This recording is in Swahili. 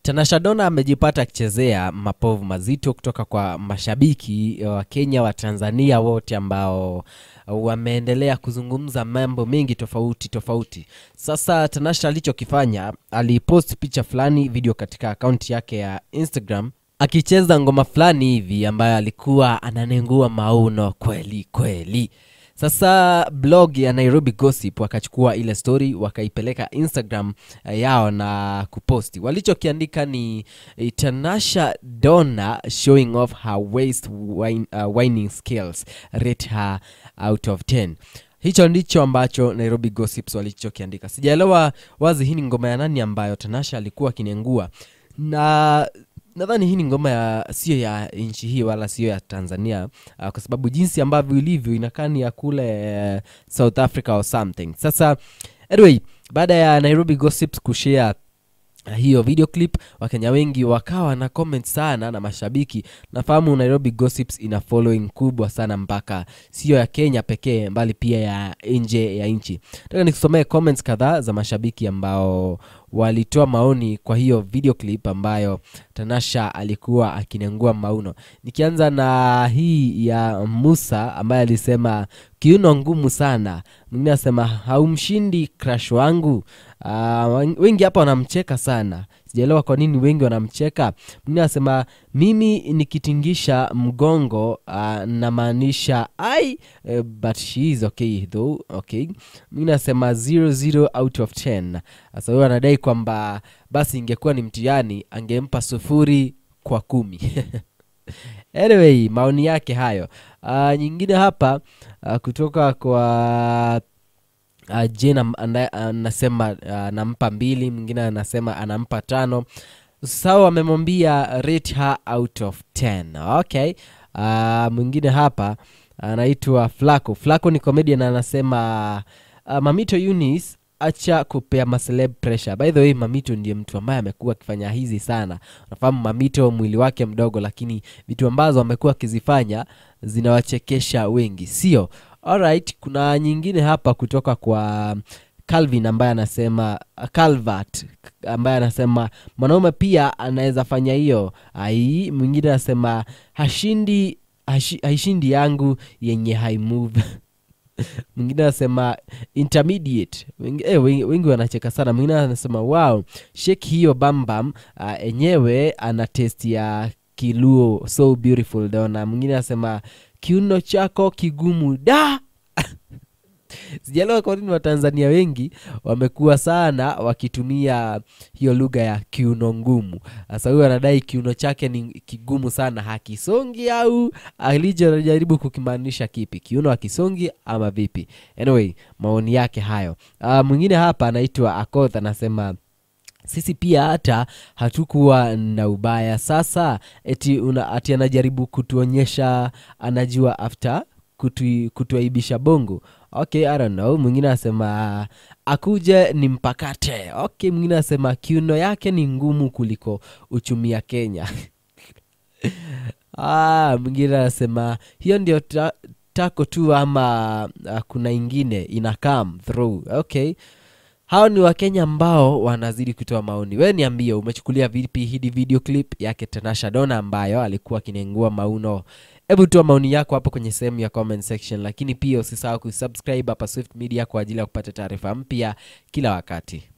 Tanasha Donna amejipata akichezea mapovu mazito kutoka kwa mashabiki wa Kenya wa Tanzania wote ambao wameendelea kuzungumza mambo mengi tofauti tofauti. Sasa Tanasha alichokifanya, alipost picha fulani video katika akaunti yake ya Instagram akicheza ngoma fulani hivi ambayo alikuwa ananengua mauno kweli kweli. Sasa blog ya Nairobi Gossip wakachukua ile story wakaipeleka Instagram eh, yao na kuposti. Walichokiandika ni eh, Tanasha Donna showing off her waist wine, uh, whining skills rate her out of 10. Hicho ndicho ambacho Nairobi Gossips walichokiandika. Sijaelewa wazi hii ni ngoma ya nani ambayo Tanasha alikuwa akinengua na nadhani hii ni ngoma ya sio ya nchi hii wala sio ya Tanzania uh, kwa sababu jinsi ambavyo ilivyo inakaa ni ya kule uh, South Africa or something. Sasa anyway, baada ya Nairobi Gossips kushare uh, hiyo video clip, Wakenya wengi wakawa na comment sana na mashabiki. Nafahamu Nairobi Gossips ina following kubwa sana mpaka sio ya Kenya pekee, mbali pia ya nje ya nchi. Nataka nikusomee comments kadhaa za mashabiki ambao walitoa maoni kwa hiyo video clip ambayo Tanasha alikuwa akinengua mauno. Nikianza na hii ya Musa ambaye alisema kiuno ngumu sana. Mwingine anasema haumshindi crush wangu. Uh, wengi hapa wanamcheka sana, sijaelewa kwa nini wengi wanamcheka. Mwingine anasema mimi nikitingisha mgongo uh, namaanisha ai uh, but she is okay though. Okay. Mwingine anasema 00 out of 10. Sasa huyo anadai kwamba basi ingekuwa ni mtihani angempa sufuri kwa kumi. anyway, maoni yake hayo. Uh, nyingine hapa uh, kutoka kwa uh, Jane anasema anampa uh, mbili, mwingine anasema anampa tano. Sawa, amemwambia rate her out of 10. Okay. Uh, mwingine hapa anaitwa Flaco. Flaco ni comedian anasema uh, Mamito Eunice acha kupea maceleb pressure. By the way, Mamito ndiye mtu ambaye amekuwa akifanya hizi sana. Unafahamu Mamito mwili wake mdogo, lakini vitu ambazo amekuwa akizifanya zinawachekesha wengi, sio? Alright, kuna nyingine hapa kutoka kwa Calvin ambaye anasema Calvert ambaye anasema mwanaume pia anaweza fanya hiyo. Ai, mwingine anasema hashindi hashi, haishindi yangu yenye high move mwingine anasema intermediate wengi, eh, wengi, wengi wanacheka sana mwingine anasema wow shake hiyo bambam uh, enyewe ana test ya kiluo so beautiful dona mwingine anasema kiuno chako kigumu da sijaelewa kwa nini watanzania wengi wamekuwa sana wakitumia hiyo lugha ya kiuno ngumu sasa huyo anadai kiuno chake ni kigumu sana hakisongi au alichojaribu kukimaanisha kipi kiuno hakisongi ama vipi anyway maoni yake hayo uh, mwingine hapa anaitwa akoth anasema sisi pia hata hatukuwa na ubaya sasa eti, una, ati anajaribu kutuonyesha anajua after kutu, kutuaibisha bongo okay I don't know mwingine anasema akuje ni mpakate okay mwingine anasema kiuno yake ni ngumu kuliko uchumi ya kenya ah, mwingine anasema hiyo ndio ta, tako tu ama uh, kuna ingine ina come through okay hao ni wakenya ambao wanazidi kutoa maoni we niambie umechukulia vipi hidi video clip yake tanasha dona ambayo alikuwa akinengua mauno hebu toa maoni yako hapo kwenye sehemu ya comment section lakini pia usisahau kusubscribe hapa swift media kwa ajili ya kupata taarifa mpya kila wakati